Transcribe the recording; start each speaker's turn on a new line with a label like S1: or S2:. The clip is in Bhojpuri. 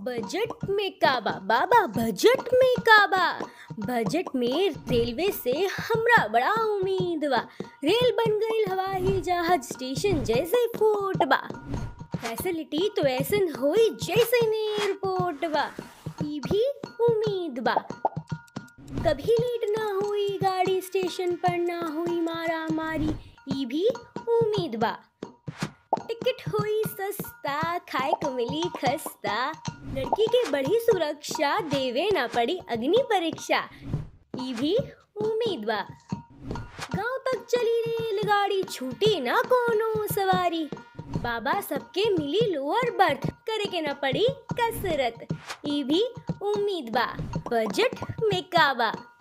S1: बजट में काबा बाबा बजट में काबा बजट में रेलवे से हमरा बड़ा उम्मीद बा रेल बन गईल हवाई जहाज स्टेशन जैसे फोर्ट बा फैसिलिटी तो ऐसन होई जैसे एयरपोर्ट बा ई भी उम्मीद बा कभी लेट ना हुई गाड़ी स्टेशन पर ना हुई मारा मारी ई भी उम्मीद बा टिकट हुई सस्ता खाए को मिली खस्ता लड़की के बढ़ी सुरक्षा देवे ना पड़ी अग्नि परीक्षा ई भी उम्मीद बा गांव तक चली रेलगाड़ी छूटी ना कोनो सवारी बाबा सबके मिली लोअर बर्थ करे के ना पड़ी कसरत ई भी उम्मीद बा बजट में काबा